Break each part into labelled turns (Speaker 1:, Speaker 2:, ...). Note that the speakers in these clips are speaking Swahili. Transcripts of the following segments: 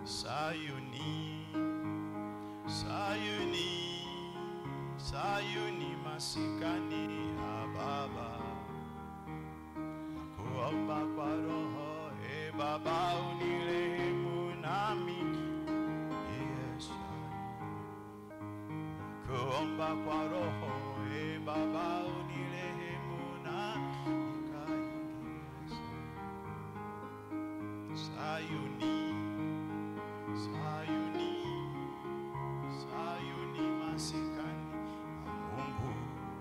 Speaker 1: Sayuni, Sayuni, Sayuni masikani ya Baba, nakuomba kwa Roho, e Baba unirehemu nami, Yesu, nakuomba kwa Roho, e Baba unirehemu nami, nikaingie Sayuni. Sayuni, Sayuni masikani ya Mungu,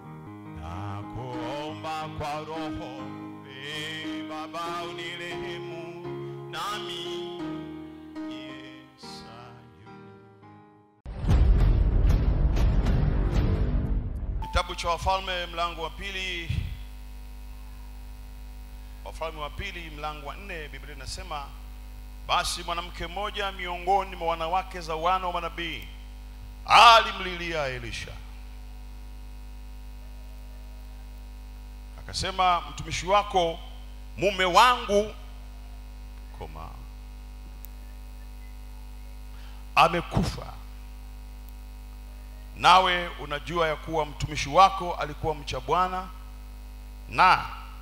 Speaker 1: nakuomba kwa Roho, e Baba unirehemu nami, ye Sayuni. Kitabu cha Wafalme mlango wa pili, Wafalme wa pili mlango wa nne, Biblia inasema basi mwanamke mmoja miongoni mwa wanawake za wana wa manabii alimlilia Elisha, akasema, mtumishi wako mume wangu koma amekufa, nawe unajua ya kuwa mtumishi wako alikuwa mcha Bwana na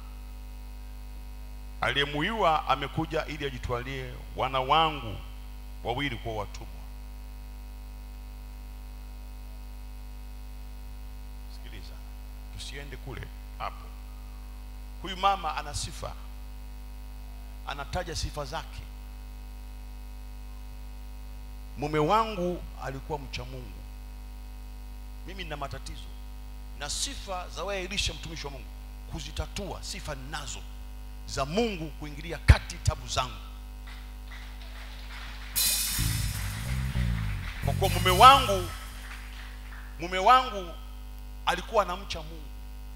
Speaker 1: aliyemuiwa amekuja ili ajitwalie wana wangu wawili kuwa watumwa. Sikiliza, tusiende kule hapo. Huyu mama ana sifa, anataja sifa zake. Mume wangu alikuwa mcha Mungu, mimi nina matatizo na sifa za wewe Elisha, mtumishi wa Mungu, kuzitatua sifa ninazo za Mungu kuingilia kati tabu zangu, kwa kuwa mume wangu mume wangu alikuwa anamcha Mungu.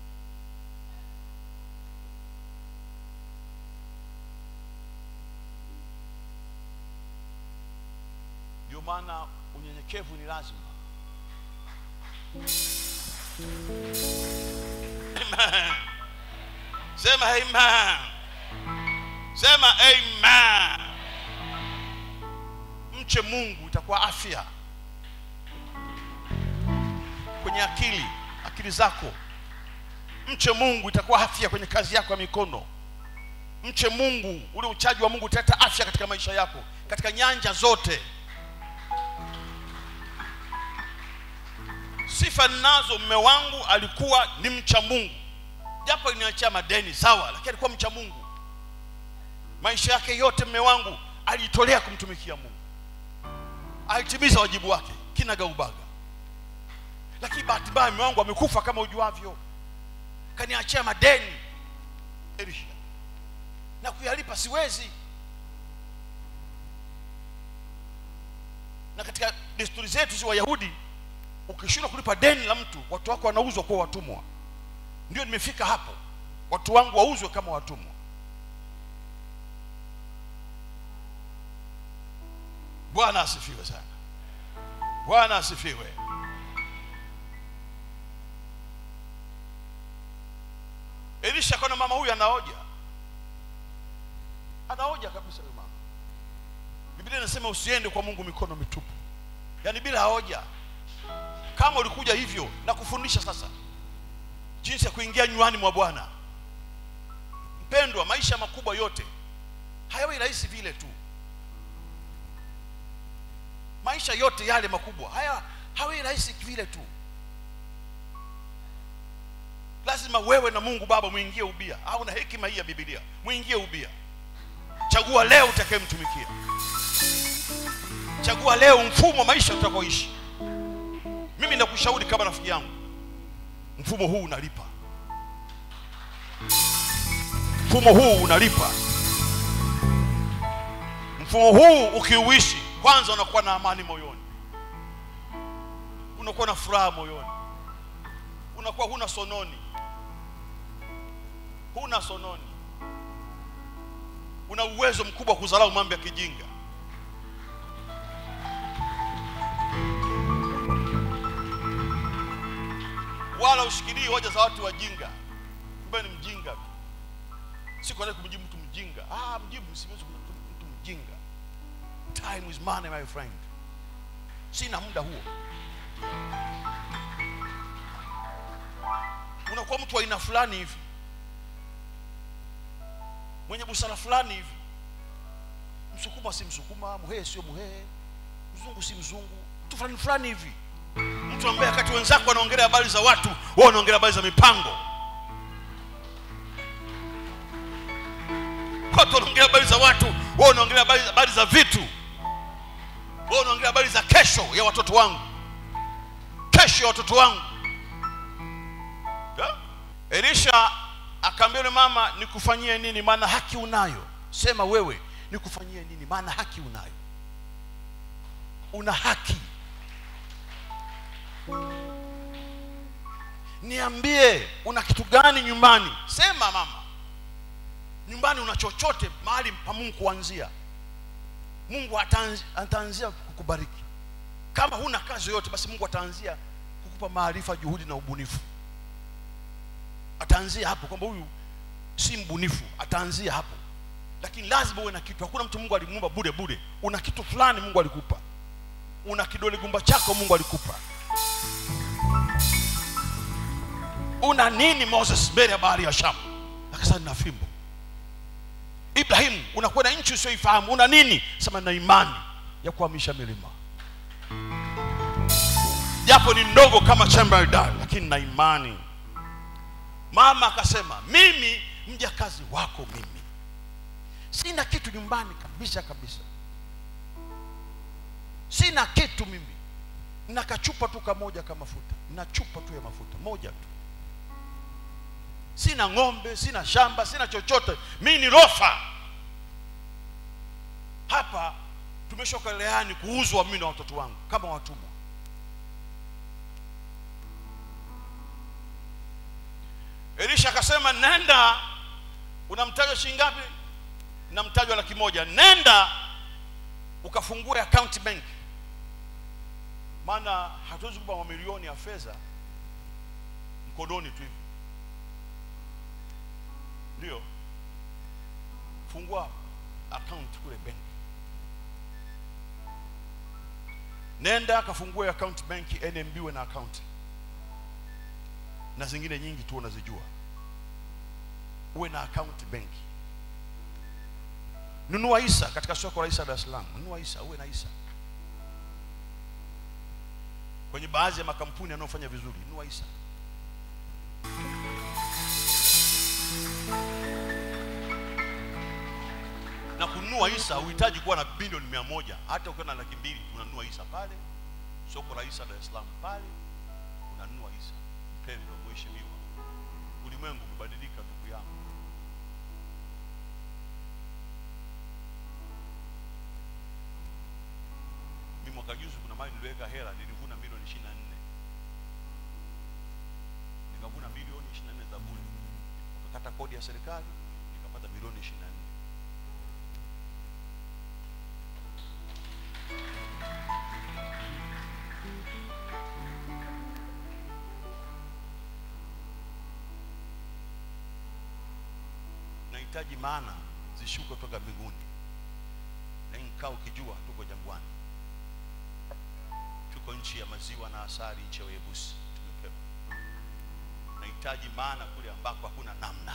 Speaker 1: Ndio maana unyenyekevu ni lazima. Amen. Sema amen. Sema amen. Mche Mungu itakuwa afya kwenye akili, akili zako. Mche Mungu itakuwa afya kwenye kazi yako ya mikono. Mche Mungu, ule uchaji wa Mungu utaleta afya katika maisha yako, katika nyanja zote. Sifa ninazo, mume wangu alikuwa ni mcha Mungu japo aliniachia madeni sawa, lakini alikuwa mcha Mungu. Maisha yake yote mume wangu alijitolea kumtumikia Mungu, alitimiza wajibu wake kinagaubaga. Lakini bahati mbaya mume wangu amekufa kama ujuavyo, kaniachia madeni Elisha, na kuyalipa siwezi. Na katika desturi zetu si Wayahudi, ukishindwa kulipa deni la mtu, watu wako wanauzwa kuwa watumwa ndio nimefika hapo, watu wangu wauzwe kama watumwa. Bwana asifiwe sana, Bwana asifiwe. Elisha akaona mama huyu anaoja, anaoja kabisa huyu mama. Biblia inasema usiende kwa Mungu mikono mitupu, yaani bila hoja. Kama ulikuja hivyo na kufundisha sasa jinsi ya kuingia nywani mwa Bwana. Mpendwa, maisha makubwa yote hayawi rahisi vile tu. Maisha yote yale makubwa haya hayawi rahisi vile tu. Lazima wewe na Mungu Baba muingie ubia, au na hekima hii ya Biblia muingie ubia. Chagua leo utakayemtumikia, chagua leo mfumo wa maisha utakaoishi. Mimi nakushauri kama rafiki yangu mfumo huu unalipa, mfumo huu unalipa. Mfumo huu ukiuishi, kwanza unakuwa na amani moyoni, unakuwa na furaha moyoni, unakuwa huna sononi, huna sononi, una uwezo mkubwa wa kudharau mambo ya kijinga. wala ushikilii hoja za watu wajinga, ambaye ni mjinga tu. Si kwa nini kumjibu mtu mjinga? Ah, mjibu siwezi kumjibu mtu mjinga. time is money my friend sina muda huo unakuwa mtu wa aina fulani hivi mwenye busara fulani hivi msukuma si msukuma muhehe sio muhehe mzungu si mzungu mtu fulani fulani hivi mtu ambaye wakati wenzako wanaongelea habari za watu wewe unaongelea habari za mipango watu wanaongelea habari za watu wewe unaongelea habari habari za vitu wewe unaongelea habari za kesho ya watoto wangu kesho ya watoto wangu yeah? elisha akaambia yule mama nikufanyie nini maana haki unayo sema wewe nikufanyie nini maana haki unayo una haki niambie una kitu gani nyumbani sema mama nyumbani una chochote mahali pa mungu kuanzia mungu ataanzi- ataanzia kukubariki kama huna kazi yoyote basi mungu ataanzia kukupa maarifa juhudi na ubunifu ataanzia hapo kwamba huyu si mbunifu ataanzia hapo lakini lazima uwe na kitu hakuna mtu mungu alimuumba bure bure una kitu fulani mungu alikupa una kidole gumba chako mungu alikupa una nini moses mbele ya bahari ya shamu akasema nina fimbo ibrahimu unakwenda nchi usioifahamu una nini sema na imani ya kuhamisha milima japo ni ndogo kama chemberdal lakini na imani mama akasema mimi mjakazi wako mimi sina kitu nyumbani kabisa kabisa sina kitu mimi na kachupa tu kamoja ka mafuta na chupa tu ya mafuta moja tu sina ng'ombe sina shamba sina chochote mi ni rofa hapa tumeshoka leani kuuzwa mimi na watoto wangu kama watumwa elisha akasema nenda unamtajwa shilingi ngapi namtajwa laki moja nenda ukafungue account bank maana hatuwezi kupa mamilioni ya fedha mkononi tu hivi ndio fungua account kule benki nenda kafungue account benki nmb we na account na zingine nyingi tu unazijua uwe na account benki nunua isa katika soko la isa dar es salaam nunua isa uwe na isa kwenye baadhi ya makampuni yanayofanya vizuri nunua isa na kununua isa huhitaji kuwa na bilioni mia moja hata ukiwa na laki mbili unanunua isa pale soko la isa dar es salaam pale unanunua isa mpendwa mheshimiwa ulimwengu umebadilika ndugu yangu mi mwaka juzi kuna mali niliweka hela nilivuna milioni ishiri na nne nikavuna milioni ishiri na nne za bure wakakata kodi ya serikali nikapata milioni ishiri na nne nahitaji maana zishuke kutoka mbinguni na nkaa ukijua tuko jangwani tuko nchi ya maziwa na asali nchi ya uyebusi tumepewa nahitaji maana kule ambako hakuna namna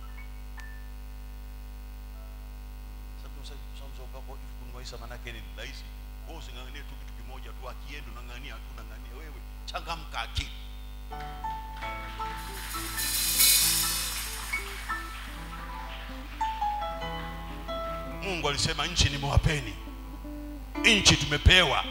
Speaker 1: Sababu sasa- sasa mzee ukako hivi kununua hisa maanake ni rahisi wewe using'ang'anie tu kitu kimoja tu akienda unang'ang'ania tu unang'ang'ania wewe changamka akili mungu alisema nchi nimewapeni nchi tumepewa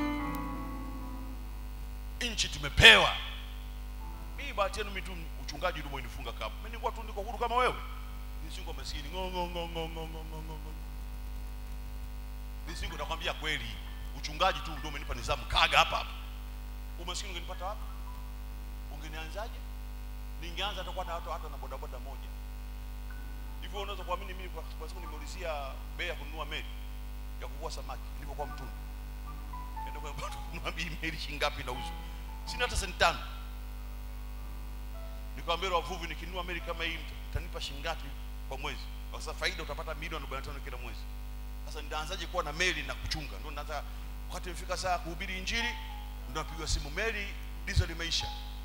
Speaker 1: nchi tumepewa mimi bahati yenu mimi tu uchungaji ndio umenifunga kama mimi nilikuwa tu niko huru kama wewe nisingo maskini ngo ngo ngo ngo ngo ngo ngo ngo ngo nisingo nakwambia kweli uchungaji tu ndio umenipa nizamu kaga hapa hapa umaskini ungenipata wapi ungenianzaje ningeanza hata kwa hata hata na bodaboda moja hivyo unaweza kuamini mimi kwa kwa sababu nimeulizia bei ya kununua meli ya kuvua samaki nilipokuwa mtuni nenda kwa mtu kununua bei meli shilingi ngapi inauzwa sina hata senti tano nikamwambia wavuvi nikinunua meli kama hii mta- mtanipa shilingi ngapi kwa mwezi kwa sasa faida utapata milioni 45 kila mwezi sasa nitaanzaje kuwa na meli na kuchunga ndio nataka wakati imefika saa ya kuhubiri injili ndio napigwa simu meli diesel limeisha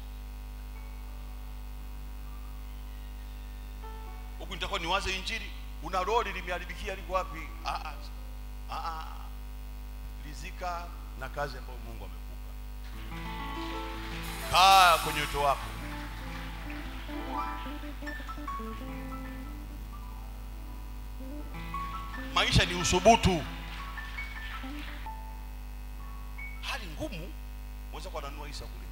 Speaker 1: huku nitakuwa niwaze injili una lori limeharibikia liko wapi ah, ah, ah, ah. lizika na kazi ambayo mungu amekupa kaa kwenye wito wako maisha ni usubutu hali ngumu waweza kuwa nanunua isa kule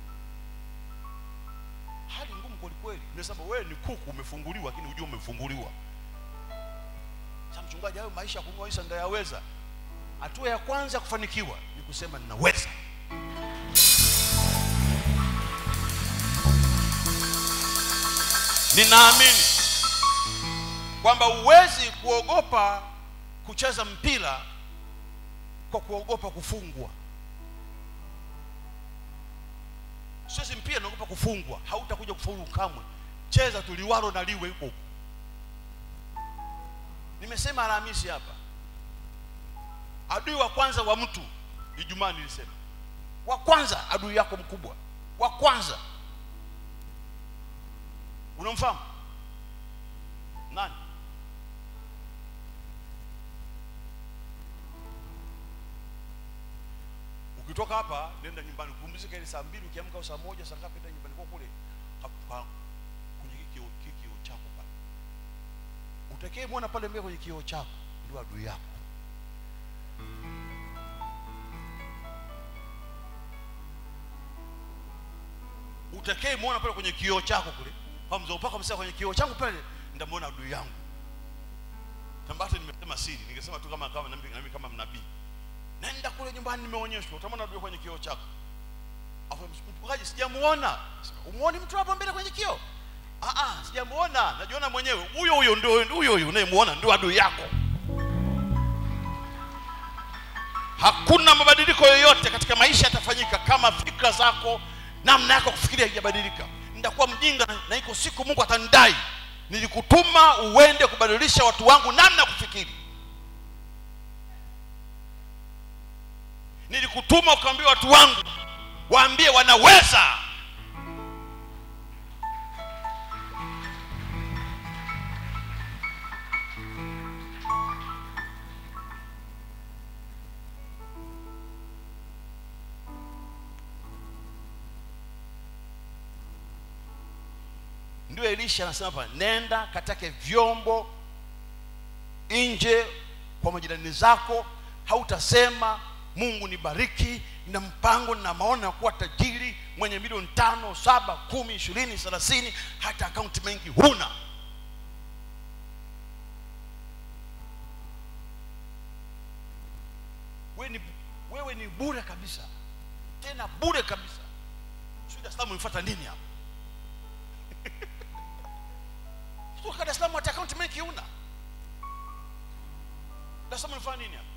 Speaker 1: hali ngumu kwelikweli nimesema wewe ni kuku umefunguliwa lakini hujua umefunguliwa sasa mchungaji hayo maisha ya kununua isa ndayaweza hatua ya kwanza ya kufanikiwa ni kusema ninaweza ninaamini kwamba huwezi kuogopa kucheza mpira kwa kuogopa kufungwa siwezi mpira naogopa kufungwa hautakuja kufaulu kamwe cheza tuliwalo na liwe huko huko nimesema alhamisi hapa adui wa kwanza wa mtu ijumaa nilisema wa kwanza adui yako mkubwa wa kwanza unamfahamu nani ukitoka hapa nenda nyumbani kupumzika ile saa mbili ukiamka au saa moja saa ngapi enda nyumbani kwa kule hapa kwenye kikio kikio chako pale utakee mwona pale mbele kwenye kioo chako ndio adui yako utakee mwona pale kwenye kioo chako kule kwa mzee upaka msema kwenye kioo changu pale ndamwona adui yangu tambate nimesema siri ningesema tu kama kama nami nami kama mnabii nenda kule nyumbani nimeonyeshwa utamwona adui kwenye kioo chako afu mchungaji sijamuona umuoni mtu hapo mbele kwenye kioo ah ah sijamuona najiona mwenyewe huyo huyo ndio huyo huyo unayemuona ndio adui yako hakuna mabadiliko yoyote katika maisha yatafanyika kama fikra zako namna yako kufikiria haijabadilika nitakuwa mjinga na iko siku mungu atanidai nilikutuma uende kubadilisha watu wangu namna ya kufikiri nilikutuma ukaambia watu wangu waambie wanaweza ndio elisha anasema hapa nenda katake vyombo nje kwa majirani zako hautasema mungu nibariki na mpango na maono ya kuwa tajiri mwenye milioni tano saba kumi ishirini thelathini hata akaunti mengi huna wewe ni, wewe ni bure kabisa tena bure kabisa sijui Dar es Salaam umefuata nini hapa kutoka Dar es Salaam hata akaunti mengi huna Dar es Salaam unafanya nini hapa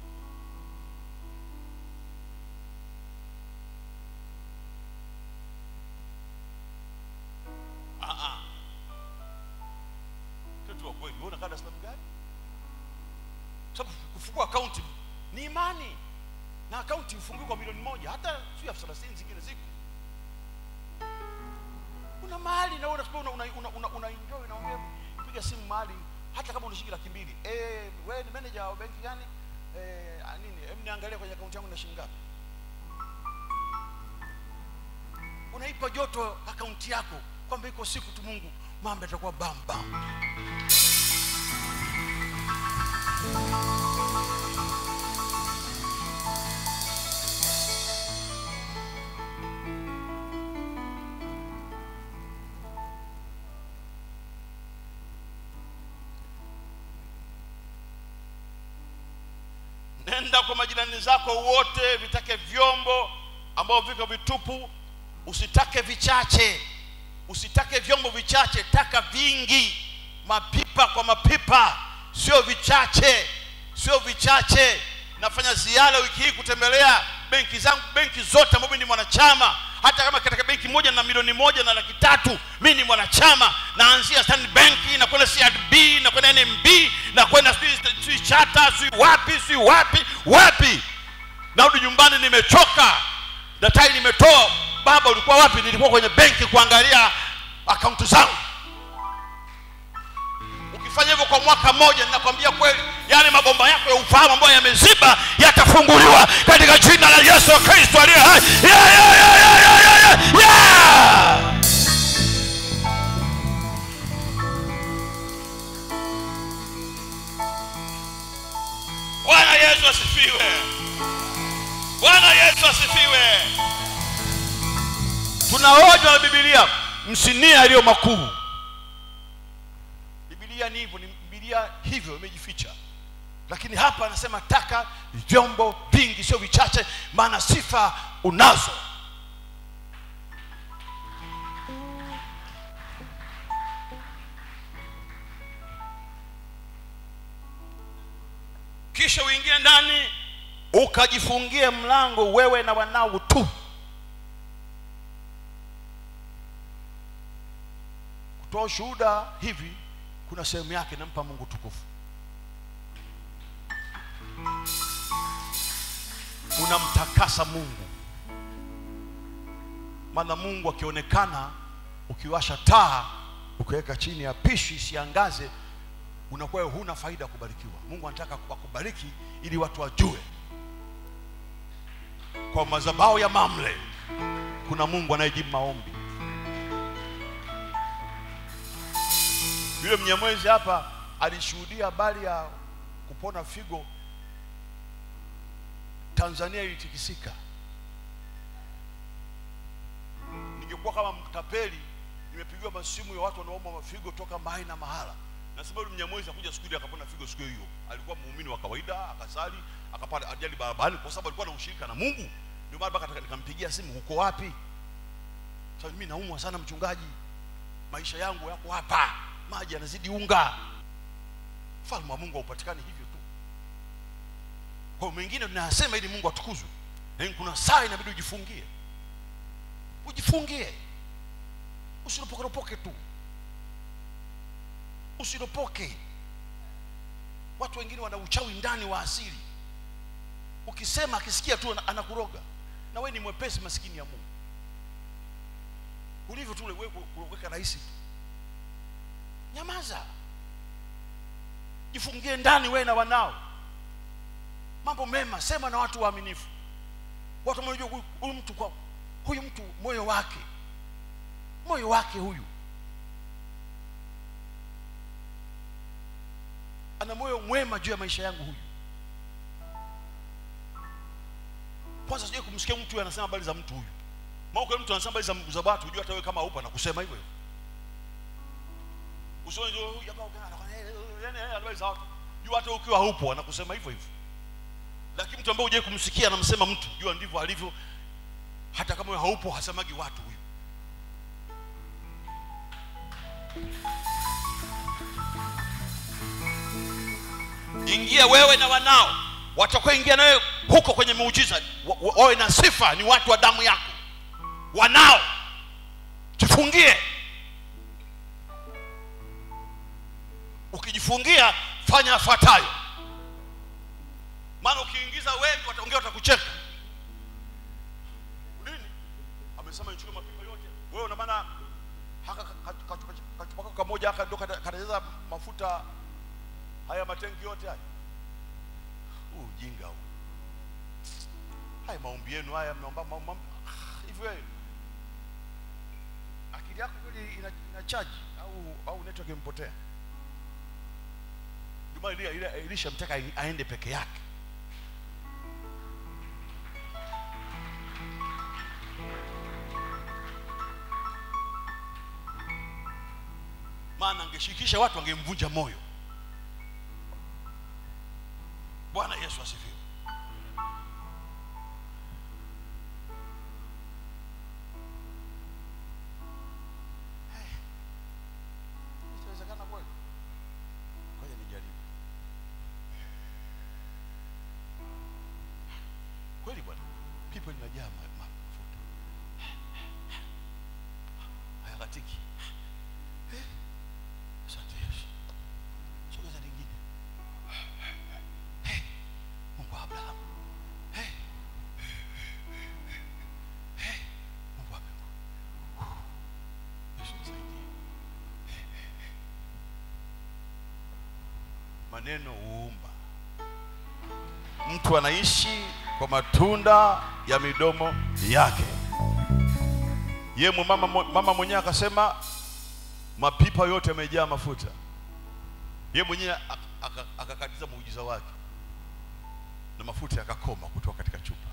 Speaker 1: Ah, ah. Kitu wa kweli, wewe unakaa Dar es Salaam gani? Sababu kufungua akaunti ni imani, na akaunti ifungiwe kwa milioni moja, hata sio elfu thelathini zingine ziko. Una mahali na wewe unasema una, una, una, una, una enjoy na wewe piga simu mahali hata kama unashiki laki mbili. Eh, wewe ni manager wa benki gani? Eh, nini? Hem, niangalia kwenye akaunti yangu na shilingi ngapi? unaipa joto akaunti yako kwamba iko siku tu mungu mambo yatakuwa bam bam nenda kwa majirani zako wote vitake vyombo ambavyo viko vitupu usitake vichache usitake vyombo vichache taka vingi mapipa kwa mapipa sio vichache sio vichache nafanya ziara wiki hii kutembelea benki zangu benki zote ambapo mimi ni mwanachama hata kama katika benki moja na milioni moja na laki tatu mi ni mwanachama naanzia Standard Bank na kwenda CRDB na kwenda NMB na kwenda sijui- sijui chata si wapi si wapi wapi narudi nyumbani nimechoka datai nimetoa baba ulikuwa wapi nilikuwa kwenye benki kuangalia akaunti zangu ukifanya hivyo kwa mwaka mmoja ninakwambia kweli yale mabomba yako ya ufahamu ambayo yameziba yatafunguliwa katika jina la yesu kristo aliye hai yeah, yeah, yeah, yeah, yeah, yeah, yeah, yeah. bwana yesu asifiwe bwana yesu asifiwe tunaonywa na bibilia msinia yaliyo makuu bibilia ni hivyo ni bibilia hivyo imejificha lakini hapa anasema taka vyombo vingi sio vichache maana sifa unazo kisha uingie ndani ukajifungie mlango wewe na wanao tu kutoa ushuhuda hivi kuna sehemu yake nampa mungu tukufu unamtakasa mungu maana mungu akionekana ukiwasha taa ukiweka chini ya pishi isiangaze unakuwa huna faida ya kubarikiwa mungu anataka akubariki ili watu wajue kwa madhabahu ya mamle kuna mungu anayejibu maombi yule mnyamwezi hapa alishuhudia habari ya kupona figo tanzania ilitikisika ningekuwa kama mtapeli nimepigiwa masimu ya watu wanaomba mafigo toka mahali na mahala nasema yule mnyamwezi akuja siku ile akapona figo siku hiyo alikuwa muumini wa kawaida akasali akapata ajali barabarani kwa sababu alikuwa na ushirika na mungu ndio maana mpaka nikampigia simu huko wapi sasa mimi naumwa sana mchungaji maisha yangu yako hapa maji yanazidi unga falme wa mungu haupatikani hivyo tu kwa mengine tunayasema ili mungu atukuzwe lakini kuna saa inabidi ujifungie ujifungie usiropokeropoke tu usiropoke watu wengine wana uchawi ndani wa asili ukisema akisikia tu ana- anakuroga na wewe ni mwepesi maskini ya mungu ulivyo tu wewe kuweka rahisi tu nyamaza jifungie ndani wewe na wanao mambo mema sema na watu waaminifu watu wanajua huyu huyu mtu kwa huyu mtu moyo wake moyo wake huyu ana moyo mwema juu ya maisha yangu huyu kwanza sijui kumsikia mtu anasema habari za mtu huyu maana kwa mtu anasema habari za, za watu hujua hata wewe kama upo na kusema hivyo hivyo usione tu huyu jamaa ukiona anakwambia, "Eh, eh, yaani eh, habari za watu jua hata ukiwa haupo anakusema hivyo hivyo lakini mtu ambaye hujai kumsikia anamsema mtu jua ndivyo alivyo hata kama wewe haupo hasemagi watu huyu ingia wewe na wanao watakaoingia nawe huko kwenye muujiza wa- wa- wawe na sifa ni watu wa damu yako wanao jifungie ukijifungia fanya yafuatayo maana ukiingiza wengi wataongea watakucheka nini amesema nichukue mapipa yote wewe una maana haka ka- ka- kachupa kachupa kako kamoja haka ndo kata- katajaza mafuta haya matengi yote haya huu ujinga huu haya maombi yenu haya mnaomba maombi ah, hivi wewe akili yako kweli ina, ina charge au au network imepotea ndio maana ile ile Elisha mtaka aende peke yake maana angeshirikisha watu angemvunja moyo bwana yesu asifiwe Hey, itawezekana kweli ngoja nijaribu kweli bwana pipo linajaa ma- ma- mafuta hayakatiki Eh, asante yesu sogeza lingine maneno huumba. Mtu anaishi kwa matunda ya midomo yake. Ye mama, mama mwenyewe akasema mapipa yote yamejaa mafuta. Ye mwenyewe ak- aka- akakatiza muujiza wake na mafuta yakakoma kutoka katika chupa.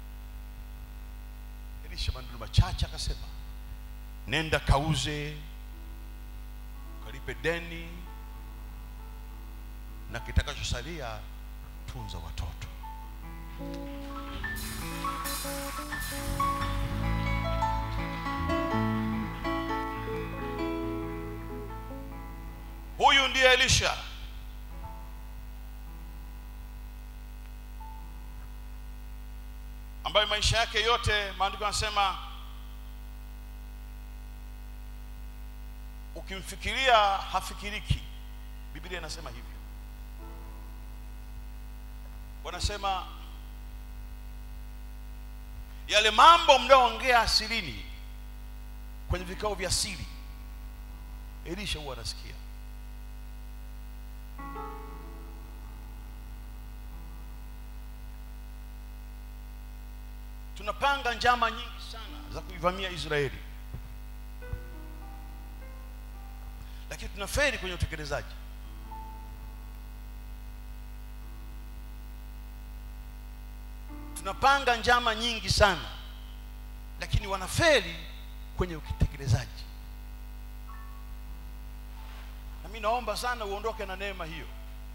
Speaker 1: Elisha maneno machache akasema, nenda kauze, ukalipe deni, na kitakachosalia tunza watoto. Huyu ndiye Elisha. ambaye maisha yake yote maandiko yanasema ukimfikiria hafikiriki. Biblia inasema hivyo. Wanasema yale mambo mnaoongea asirini kwenye vikao vya siri, Elisha huwa anasikia. tunapanga njama nyingi sana za kuivamia Israeli, lakini tunaferi kwenye utekelezaji. Tunapanga njama nyingi sana, lakini wanaferi kwenye utekelezaji. Na mimi naomba sana uondoke na neema hiyo.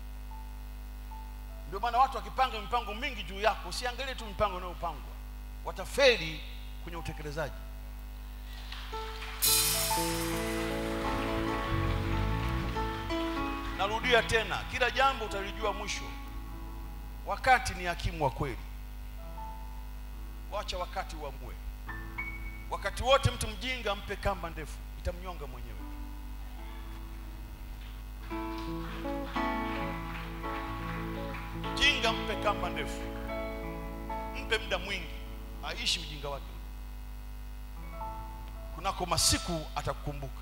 Speaker 1: Ndio maana watu wakipanga mipango mingi juu yako, usiangalie tu mipango inayopangwa watafeli kwenye utekelezaji. Narudia tena, kila jambo utalijua mwisho. Wakati ni hakimu wa kweli, wacha wakati uamue. Wakati wote mtu mjinga mpe kamba ndefu, itamnyonga mwenyewe. Jinga mpe kamba ndefu, mpe muda mwingi aishi ujinga wake. Kunako masiku atakukumbuka.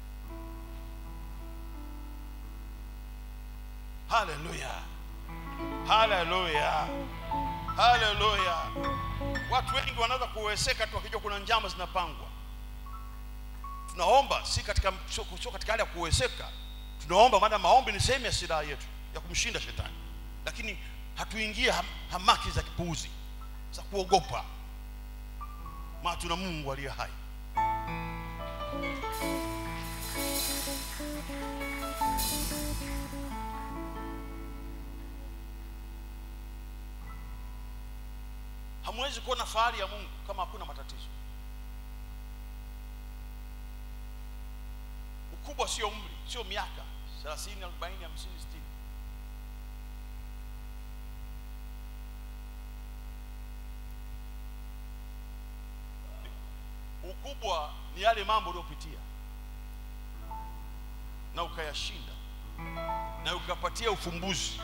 Speaker 1: Haleluya, haleluya, haleluya. Watu wengi wanaweza kuweseka tu wakijua kuna njama zinapangwa. Tunaomba si katika, sio sio katika hali ya kuweseka, tunaomba maana maombi ni sehemu ya silaha yetu ya kumshinda shetani, lakini hatuingie ham, hamaki za kipuuzi za kuogopa maana tuna Mungu aliye hai. Hamwezi kuona fahari ya Mungu kama hakuna matatizo. Ukubwa sio umri, sio miaka 30, 40, 50, 60. Ukubwa ni yale mambo uliyopitia na ukayashinda na ukapatia ufumbuzi.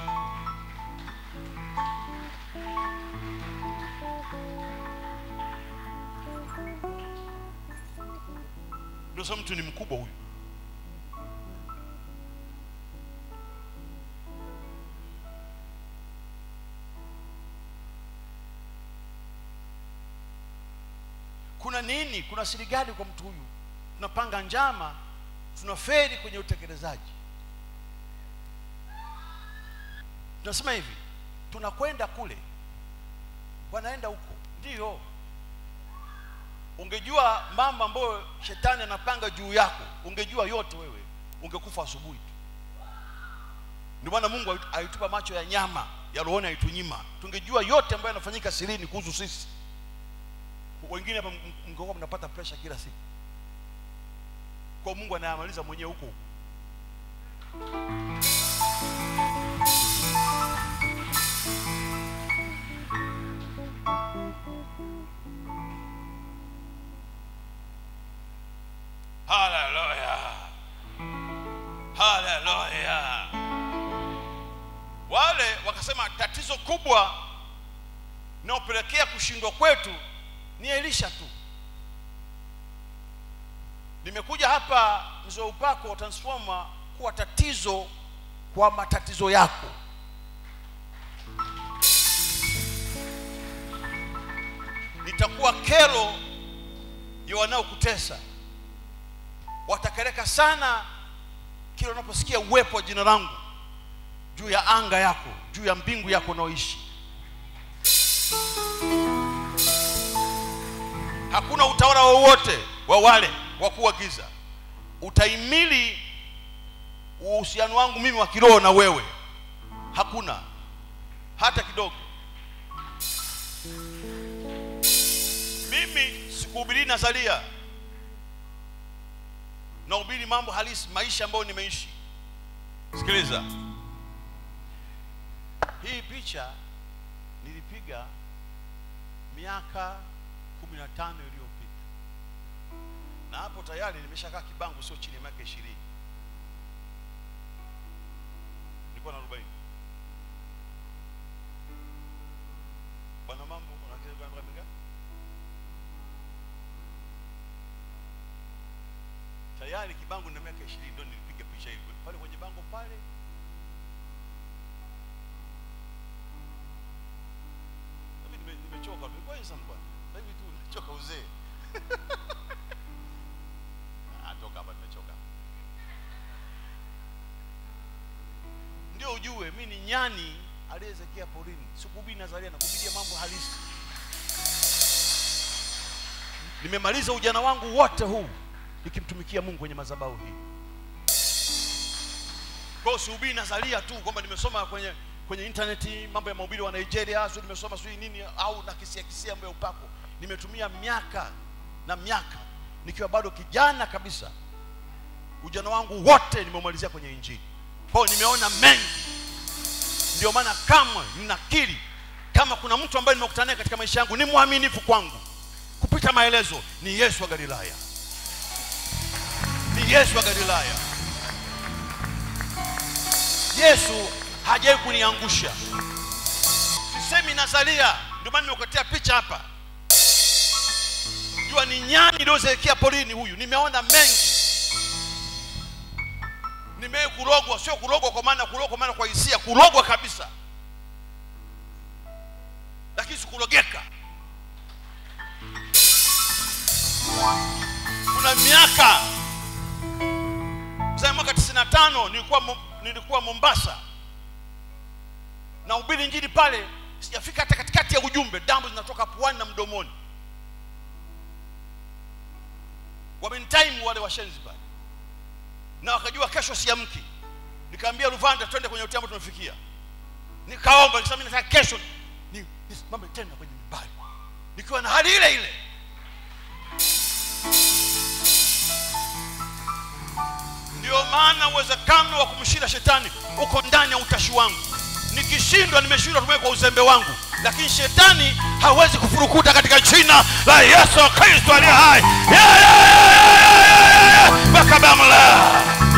Speaker 1: Ndio sasa mtu ni mkubwa huyu. Kuna nini? Kuna siri gani kwa mtu huyu? Tunapanga njama, tunaferi kwenye utekelezaji. Tunasema hivi, tunakwenda kule, wanaenda huko. Ndiyo, ungejua mambo ambayo shetani anapanga juu yako, ungejua yote wewe, ungekufa asubuhi tu. Ndio maana Mungu alitupa macho ya nyama ya rohoni, alitunyima. Tungejua yote ambayo yanafanyika sirini kuhusu sisi wengine hapa mngekuwa mnapata pressure kila siku, kwa Mungu anayamaliza mwenyewe huko huko. Haleluya, haleluya. Wale wakasema tatizo kubwa linalopelekea kushindwa kwetu ni Elisha tu. Nimekuja hapa mzee upako transformer kuwa tatizo kwa matatizo yako nitakuwa kero ya wanaokutesa watakereka sana kila unaposikia uwepo wa jina langu juu ya anga yako juu ya mbingu yako unaoishi hakuna utawala wowote wa wale wakuu wa giza utaimili uhusiano wangu mimi wa kiroho na wewe hakuna hata kidogo mimi sikuhubiri nazaria nahubiri mambo halisi maisha ambayo nimeishi sikiliza hii picha nilipiga miaka kumi na tano iliyopita na hapo tayari nimeshakaa kibangu sio chini ya miaka ishirini nilikuwa na arobaini bwana mambo unakiza miaka mingapi tayari kibango na miaka ishirini ndio nilipiga picha hiyo pale kwenye bango pale Mimi nime- nimechoka nilikuwa handsome bwana sasa hivi tu nimechoka uzee Ah, toka hapa nimechoka ndio ujue mi ni nyani aliyezekea porini sikuhubiri nazaria na kuhubiria mambo halisi nimemaliza ujana wangu wote huu nikimtumikia mungu kwenye madhabahu hii kwa hiyo sihubiri nazaria tu kwamba nimesoma kwenye kwenye intaneti mambo ya mahubiri wa nigeria sio nimesoma sijui nini au na kisia kisia mambo ya upako nimetumia miaka na miaka nikiwa bado kijana kabisa ujana wangu wote nimeumalizia kwenye injili kwa hiyo nimeona mengi ndio maana kamwe ninakiri kama kuna mtu ambaye nimekutana naye katika maisha yangu ni mwaminifu kwangu kupita maelezo ni yesu wa galilaya ni yesu wa galilaya yesu hajawai kuniangusha sisemi nazalia ndio maana nimekuletea picha hapa jua ni nyani iliyozeekea porini huyu nimeona mengi nimewahi kurogwa sio kurogwa kwa maana kurogwa kwa maana kwa hisia kurogwa kabisa lakini sikurogeka kuna miaka za mwaka 95 nilikuwa Mo- nilikuwa Mombasa na ubiri injili pale sijafika hata katikati ya ujumbe damu zinatoka puani na mdomoni wamenitaimu wale washenzi pale na wakajua kesho siamki nikaambia Ruvanda twende kwenye hoteli ambayo tumefikia nikaomba nikasema mimi nataka kesho ni- nisimame tena kwenye mimbari nikiwa na hali ile ile ndio maana uwezekano wa kumshinda shetani uko ndani ya utashi wangu nikishindwa nimeshindwa tumie kwa uzembe wangu lakini shetani hawezi kufurukuta katika jina la yesu kristo aliye hai Yeah, yeah, yeah, yeah, yeah, yeah. Bakabamla.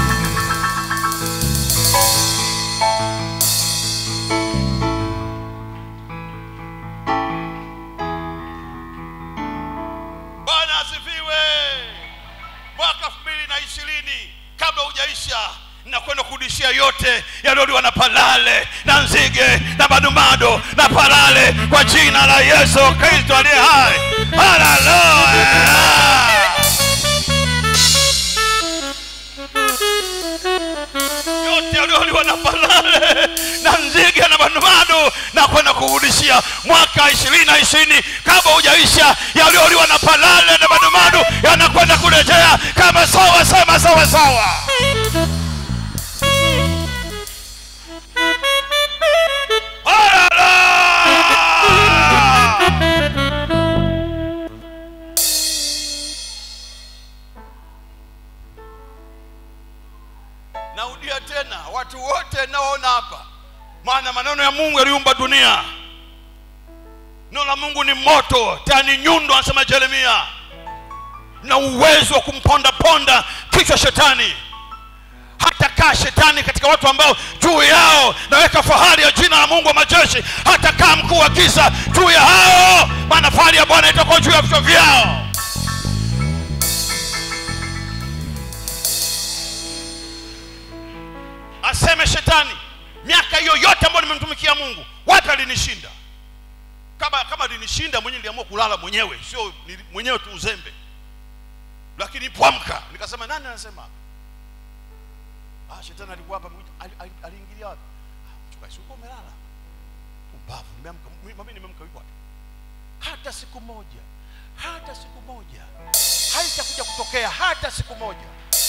Speaker 1: bwana asifiwe mwaka elfu mbili na ishirini kabla hujaisha nakwenda kurudishia yote yaliyoliwa na palale na nzige na madumado na palale kwa jina la yesu kristo aliye hai haleluya yote yaliyoliwa na palale na nzige na madumado na kwenda kurudishia mwaka ishirini na ishirini kabla hujaisha yaliyoliwa na palale na madumado yanakwenda kurejea kama sawa sema sawa sawa Hallelujah! Naudia tena watu wote naona hapa, maana maneno ya Mungu yaliumba dunia. Neno la Mungu ni moto, tena ni nyundo, anasema Yeremia, na uwezo wa kumponda ponda kichwa shetani hata kaa shetani katika watu ambao juu yao naweka fahari ya jina la mungu wa majeshi hata kaa mkuu wa giza juu ya hao maana fahari ya bwana itakuwa juu ya vichwa vyao aseme shetani miaka hiyo yote ambayo nimemtumikia mungu wapi alinishinda kama kama alinishinda mwenyewe niliamua kulala mwenyewe sio nili- mwenyewe tu uzembe lakini pwamka nikasema nani anasema hapa ah, shetani alikuwa hapa amekuja. Ali- ali- aliingilia wapi Ah, mchungaji si uko umelala pumbavu nimeamka mi- mimi nimeamka yuko wapi hata siku moja hata siku moja haitakuja kutokea hata siku moja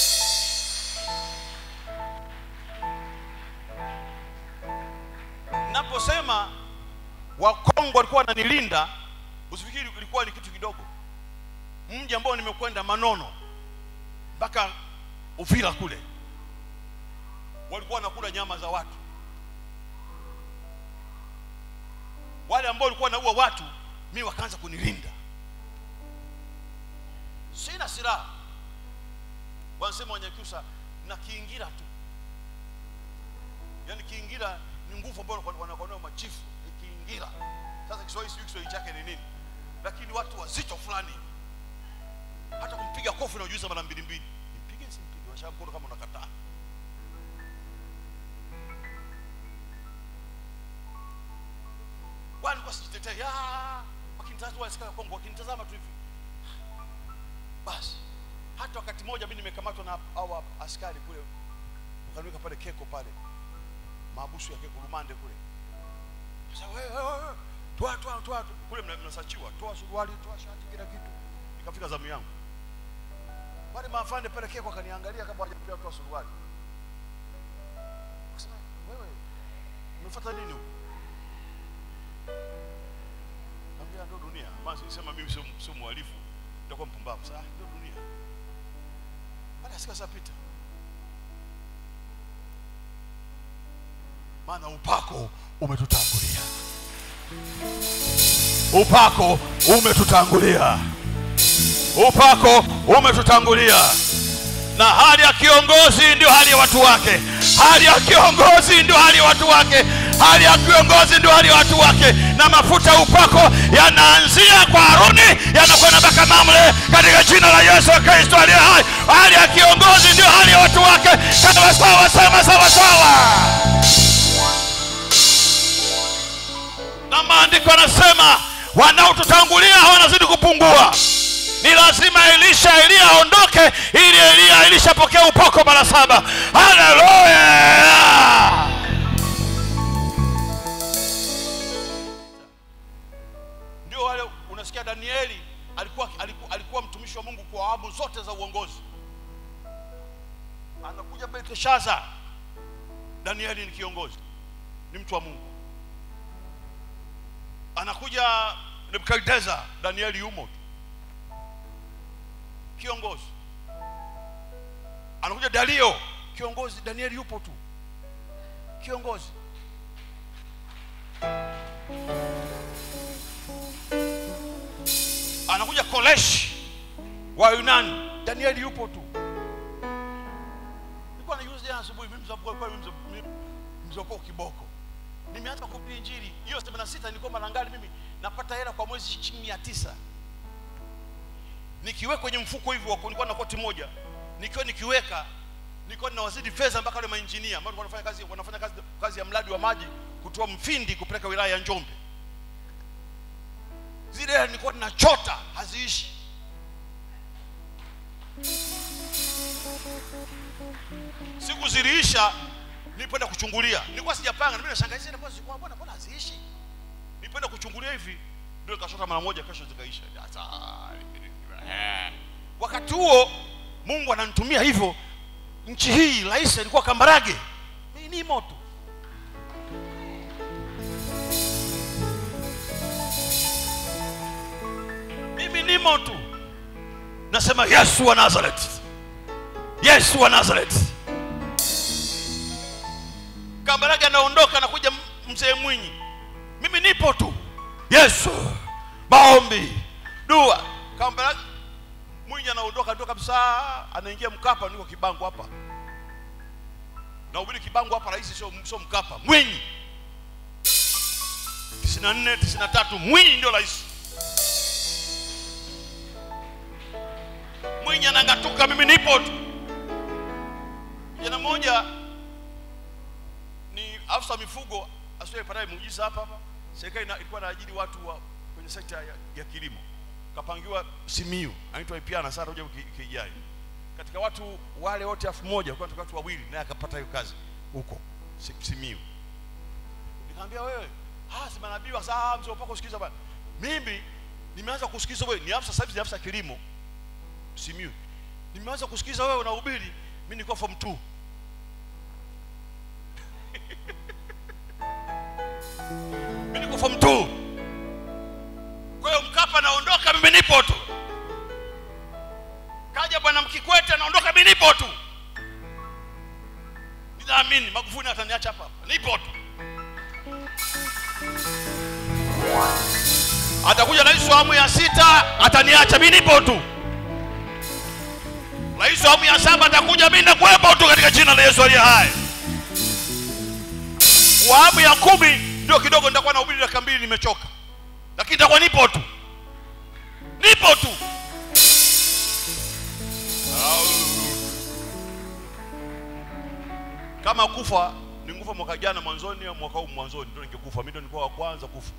Speaker 1: naposema wakongo walikuwa wananilinda usifikiri ilikuwa ni kitu kidogo mji ambao nimekwenda manono mpaka uvira kule walikuwa wanakula nyama za watu wale ambao walikuwa wanaua watu mi wakaanza kunilinda sina silaha wanasema wanyakyusa na kiingira tu yaani kiingira ni nguvu ambayo wanakuwa machifu ni kiingira sasa kiswahili sijui kiswahili chake ni nini lakini watu wazito fulani hata kumpiga kofi unajuiza mara mbili mbili nimpige simpige washaa mkono kama unakataa walikuwa sijitetee ya wakinitazama wasikaa Kongo wakinitazama tu hivi basi hata wakati mmoja mimi nimekamatwa na hawa askari kule wakaniweka pale keko pale maabusu ya keko rumande kule sasa wewe wewe wewe toa toa toa kule mna- mnasachiwa toa suruali toa shati kila kitu ikafika zamu yangu wale maafande pale keko akaniangalia kama hajapewa toa suruali Akasema, wewe umefuata nini huko Naambia ndo dunia. Maana sema mimi sio sio mhalifu, nitakuwa mpumbavu. Sasa ndo dunia. Baada ya siku zapita. Maana upako umetutangulia. Upako umetutangulia. Upako umetutangulia. Na hali ya kiongozi ndio hali ya watu wake. Hali ya kiongozi ndio hali ya watu wake. Hali ya kiongozi ndio hali ya watu wake. Na mafuta ya upako yanaanzia kwa Haruni yanakwenda mpaka Mamre katika jina la Yesu Kristo aliye hai. Hali ya kiongozi ndio hali ya watu wake. Sawa sawa sawa sawa sawa. Na maandiko yanasema wanaotutangulia wanazidi kupungua ni lazima elisha eliya aondoke ili eliya elisha apokee upako mara saba haleluya ndio wale unasikia danieli alikuwa, alikuwa, alikuwa mtumishi wa mungu kwa awamu zote za uongozi anakuja belteshaza danieli ni kiongozi ni mtu wa mungu anakuja nebukadneza danieli yumo tu kiongozi anakuja dario kiongozi danieli yupo tu kiongozi anakuja koleshi wa yunani danieli yupo tu nilikuwa najuzi jana asubuhi mimi mzabua- kwa mimi mzab- mimi mzabua kiboko nimeanza kuhubiri injili hiyo 86 nilikuwa marangali mimi napata hela kwa mwezi shilingi mia tisa nikiweka kwenye mfuko hivi wa- nilikuwa na koti moja nikiwa nikiweka nilikuwa ninawazidi fedha mpaka wale mainjinia ambao walikuwa wanafanya kazi wanafanya kazi, kazi ya mradi wa maji kutoa mfindi kupeleka wilaya ya Njombe zile hela nilikuwa ninachota haziishi siku ziliisha nilipoenda kuchungulia nilikuwa sijapanga mimi nashangaa hizi inakuwa zilikuwa mbona mbona haziishi nilipoenda kuchungulia hivi ndio nikashota mara moja kesho zikaisha Sasa, eh. wakati huo mungu ananitumia hivyo nchi hii rais alikuwa kambarage hii ni moto mimi nimo tu nasema yesu wa nazareth yesu wa nazareth kambarage anaondoka anakuja m- mzee mwinyi mimi nipo tu yesu maombi dua kambarage mwinyi anaondoka ndio kabisa anaingia mkapa niko kibango hapa nahubiri kibango hapa rais sio sio mkapa mwinyi 94 93 mwinyi ndio rais mwinyi anang'atuka mimi nipo tu kijana mmoja afisa wa mifugo asiyepataye muujiza hapa hapa serikali ina- ilikuwa inaajiri watu wa kwenye sekta ya, ya kilimo kapangiwa simiu anaitwa ipiana sasa kuja kijai katika watu wale wote elfu moja kwa watu wawili naye akapata hiyo kazi huko Si- simiu nikamwambia wewe ah si manabii wa saa mzee upako kusikiza bwana mimi nimeanza kusikiza wewe ni afisa sasa hivi ni afisa kilimo simiu nimeanza kusikiza wewe unahubiri mimi nilikuwa form 2 mimi niko form 2 kwa hiyo mkapa naondoka mimi nipo tu kaja bwana mkikwete anaondoka mimi nipo tu ninaamini magufuli ataniacha hapa hapa nipo tu atakuja rais wa awamu ya sita ataniacha mimi nipo tu rais wa awamu ya saba atakuja mimi nakuwepo tu katika jina la yesu aliye hai wa awamu ya kumi ndio kidogo nitakuwa na ubiri dakika mbili nimechoka lakini nitakuwa nipo tu nipo tu kama kufa nikufa mwaka jana mwanzoni au mwaka huu mwanzoni ndio ningekufa mimi ndio nilikuwa wa kwanza kufa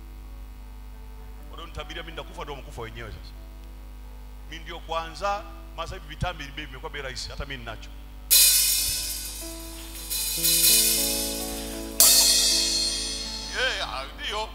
Speaker 1: ndio nitabiria mimi nitakufa ndio mkufa wenyewe sasa mimi ndio kwanza masa hivi vitambi bei vimekuwa bei rahisi hata mimi ninacho Eh, ah, ndio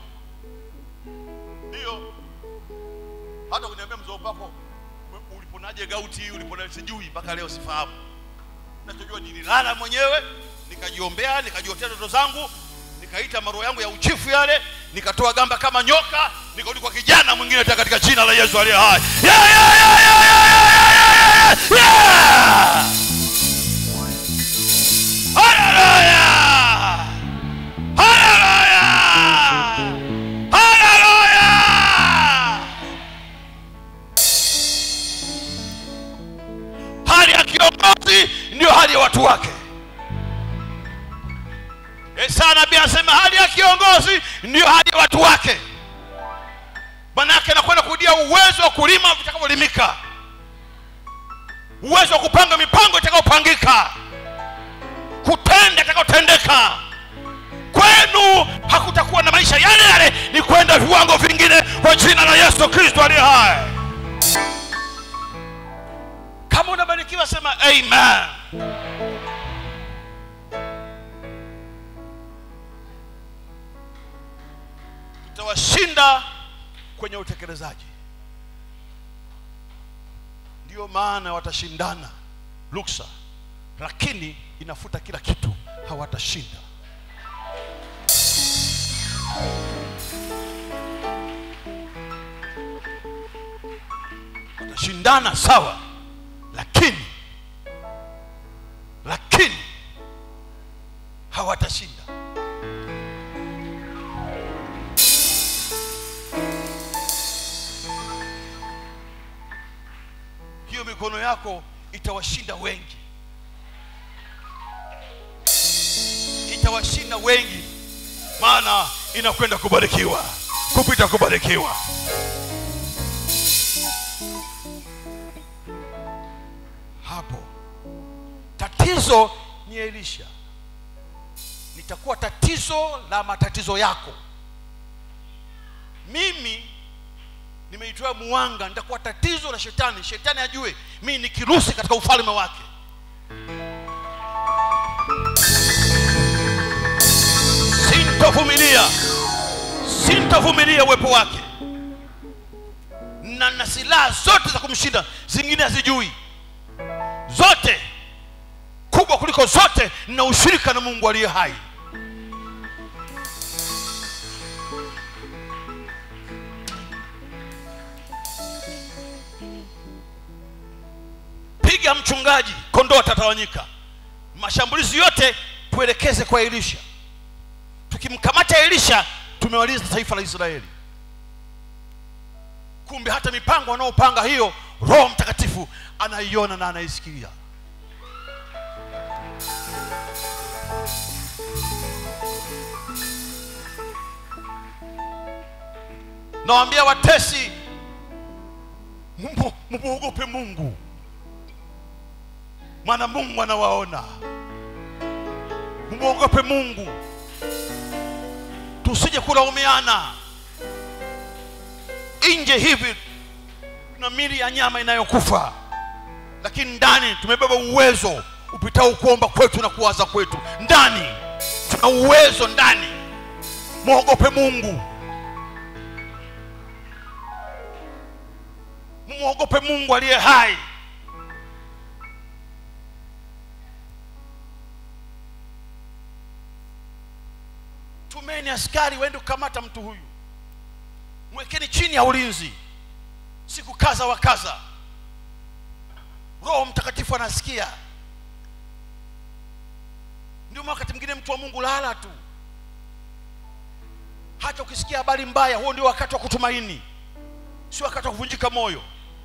Speaker 1: ndio hata kuniambia mzee upako uliponaje gauti uliponaje sijui mpaka leo sifahamu nachojua nililala mwenyewe nikajiombea nikajiotea ndoto zangu nikaita maroho yangu ya uchifu yale nikatoa gamba kama nyoka nikarudi kwa kijana mwingine tena katika jina la yesu aliye hai yeah, yeah, yeah, yeah, yeah, yeah, yeah, yeah. Hallelujah! Hallelujah! Hallelujah! hali ya kiongozi ndio hali ya watu wake Yesaya nabii anasema hali ya kiongozi ndio hali ya watu wake manake anakwenda kudia uwezo wa kulima vitakavyolimika uwezo wa kupanga mipango itakayopangika kutenda itakayotendeka kwenu hakutakuwa na maisha yale yale ni kwenda viwango vingine kwa jina la yesu kristo aliye hai kama unabarikiwa sema amen tutawashinda kwenye utekelezaji ndiyo maana watashindana luksa lakini inafuta kila kitu hawatashinda watashindana sawa lakini lakini hawatashinda hiyo mikono yako itawashinda wengi itawashinda wengi maana inakwenda kubarikiwa kupita kubarikiwa hapo tatizo ni elisha nitakuwa tatizo la matatizo yako mimi nimeitoa muwanga nitakuwa tatizo la shetani shetani ajue mimi ni kirusi katika ufalme wake sintovumilia sintovumilia uwepo wake na na silaha zote za kumshinda zingine hazijui zote kubwa kuliko zote na ushirika na mungu aliye hai piga mchungaji kondoo atatawanyika mashambulizi yote tuelekeze kwa elisha tukimkamata elisha tumewaliza taifa la israeli kumbe hata mipango wanaopanga hiyo roho mtakatifu anaiona na anaisikia nawambia watesi mumwogope mungu maana mungu anawaona umwogope mungu tusije kulaumiana nje hivi tuna mili ya nyama inayokufa lakini ndani tumebeba uwezo upitao kuomba kwetu na kuwaza kwetu ndani tuna uwezo ndani mwogope mungu mwogope mungu aliye hai tumeni askari waende kukamata mtu huyu mwekeni chini ya ulinzi siku kaza wa kaza roho mtakatifu anasikia ndio maana wakati mwingine mtu wa mungu lala tu hata ukisikia habari mbaya huo ndio wakati wa kutumaini sio wakati wa kuvunjika moyo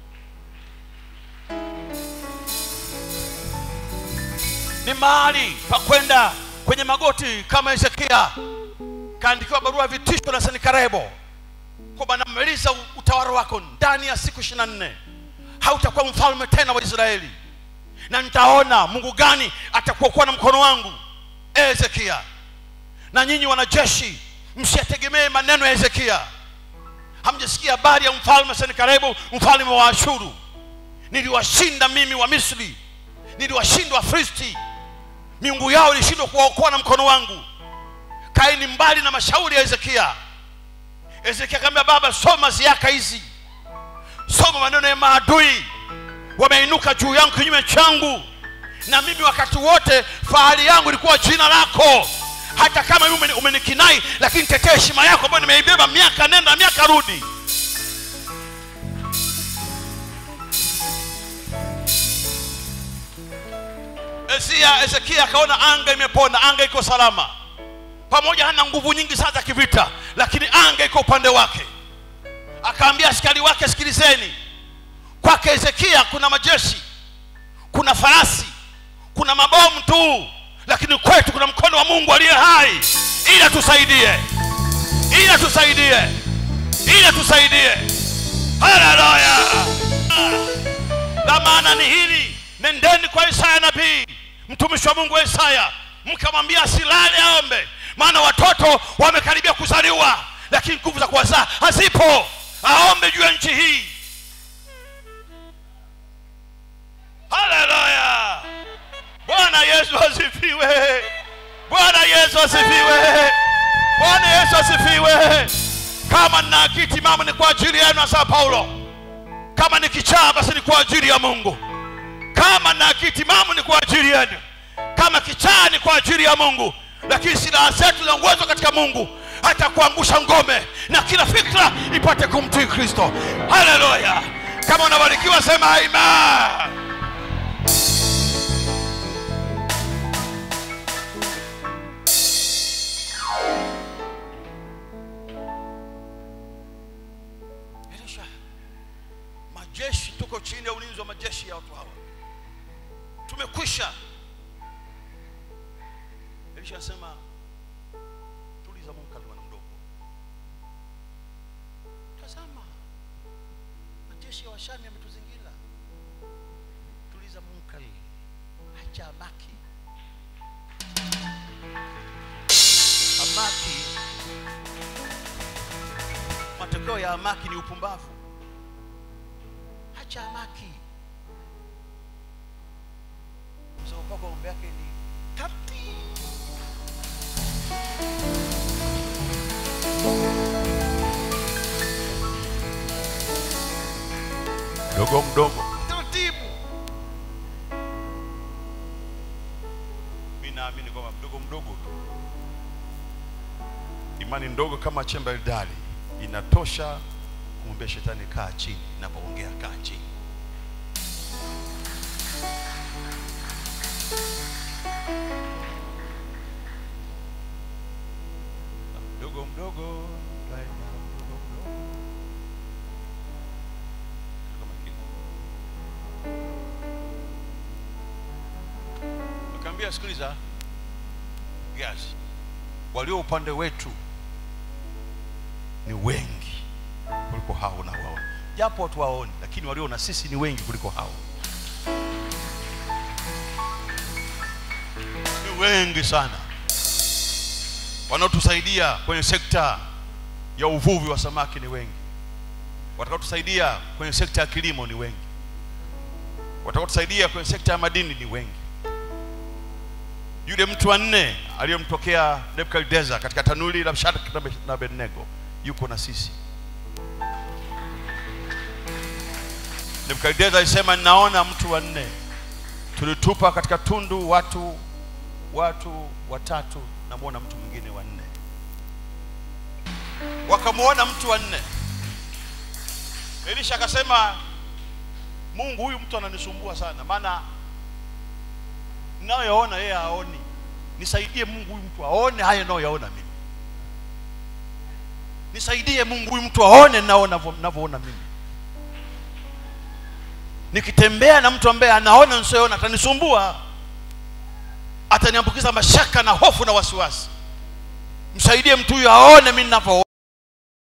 Speaker 1: ni mahali pa kwenda kwenye magoti kama hezekia kaandikiwa barua ya vitisho na senikarebo kwamba namaliza utawala wako ndani ya siku ishiri na nne hautakuwa mfalme tena wa israeli na nitaona mungu gani atakuokuwa na mkono wangu e hezekia na nyinyi wanajeshi msiyategemee maneno ya hezekia hamjasikia habari ya mfalme senikarebu mfalme wa ashuru niliwashinda mimi wa misri niliwashinda wafristi miungu yao ilishindwa kuwaokoa na mkono wangu kaeni mbali na mashauri ya hezekia hezekia akamwambia baba soma ziaka hizi soma maneno ya maadui wameinuka juu yangu kinyume changu na mimi wakati wote fahari yangu ilikuwa jina lako hata kama mimi umeni- umenikinai lakini tetea heshima yako ambayo nimeibeba miaka nenda miaka rudi Ezia, Ezekia akaona anga imepona, anga iko salama, pamoja hana nguvu nyingi sana za kivita, lakini anga iko upande wake. Akaambia askari wake, sikilizeni, kwake Hezekia kuna majeshi, kuna farasi, kuna mabomu tu, lakini kwetu kuna mkono wa Mungu aliye hai, ili atusaidie, ili atusaidie, ili atusaidie. Haleluya! La maana ni hili, nendeni kwa Isaya nabii, mtumishi wa Mungu wa Isaya, mkamwambia asilale aombe, maana watoto wamekaribia kuzaliwa, lakini nguvu za kuwazaa hazipo. Aombe juu ya nchi hii. Haleluya! Bwana Yesu asifiwe! Bwana Yesu asifiwe! Bwana Yesu asifiwe! Kama nina akili mama ni kwa ajili yenu, asema Paulo kama ni kichaa basi ni kwa ajili ya mungu kama na kitimamu ni kwa ajili yenu kama kichaa ni kwa ajili ya mungu lakini silaha zetu zinaongozwa katika mungu hata kuangusha ngome na kila fikra ipate kumtii kristo haleluya kama unabarikiwa sema amen Elisha, majeshi tuko chini ya ulinzi wa majeshi ya watu hawa tumekwisha elisha anasema tuliza munkali bwana mdogo tazama majeshi ya washami yametuzingira tuliza munkali acha abaki abaki matokeo ya amaki ni upumbavu hacha amaki msema kwako mambo yake ni tati mdogo mdogo taratibu mi naamini kwamba mdogo mdogo tu imani ndogo kama chemba eldari inatosha kumwambia shetani kaa chini inapoongea kaa chini mdogo mdogo daima mdogo mdogo Katika makini. Nikamwambia sikiliza yes walio upande wetu ni wengi kuliko hao unawaona japo watu waoni lakini walio na sisi ni wengi kuliko hao ni wengi sana wanaotusaidia kwenye sekta ya uvuvi wa samaki ni wengi watakaotusaidia kwenye sekta ya kilimo ni wengi watakaotusaidia kwenye sekta ya madini ni wengi yule mtu wa nne aliyemtokea nebukadnezar katika tanuri la shadraka na Be- na abednego yuko na sisi nebukadnezar alisema ninaona mtu wa nne tulitupa katika tundu watu watu watatu namwona mtu mwingine wa nne wakamwona mtu wa nne elisha akasema mungu huyu mtu ananisumbua sana maana ninayoyaona yeye haoni nisaidie mungu huyu mtu aone haya nayoyaona mimi nisaidie mungu huyu mtu aone nao navyoona mimi nikitembea na mtu ambaye anaona nisioona atanisumbua ataniambukiza mashaka na hofu na wasiwasi msaidie mtu huyu aone mimi ninavyoona